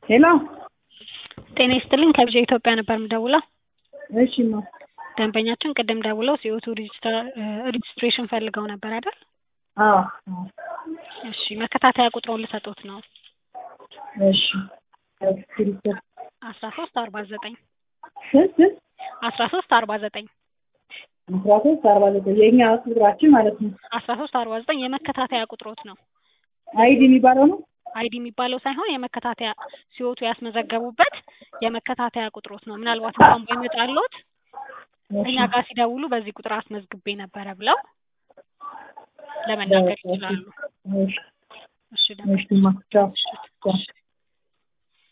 ሄሎ ጤና ይስጥልኝ ከብዙ ኢትዮጵያ ነበር የምደውለው። እሺ ማ ደንበኛችን ቅድም ደውለው ሲኦቱ ሬጅስትሬሽን ፈልገው ነበር አይደል? አዎ እሺ መከታተያ ቁጥሩን ልሰጦት ነው። እሺ እስክሪብቶ አስራ ሶስት አርባ ዘጠኝ ስንት አስራ ሶስት አርባ ዘጠኝ አስራ ሶስት አርባ ዘጠኝ የእኛ ቁጥራችን ማለት ነው። አስራ ሶስት አርባ ዘጠኝ የመከታተያ ቁጥሮት ነው። አይዲ የሚባለው ነው። አይዲ የሚባለው ሳይሆን የመከታተያ ሲወቱ ያስመዘገቡበት የመከታተያ ቁጥሮት ነው። ምናልባት እንኳን ባይመጣልዎት እኛ ጋር ሲደውሉ በዚህ ቁጥር አስመዝግቤ ነበረ ብለው ለመናገር ይችላሉ። እሺ እሺ እሺ ማ ቻው ቻው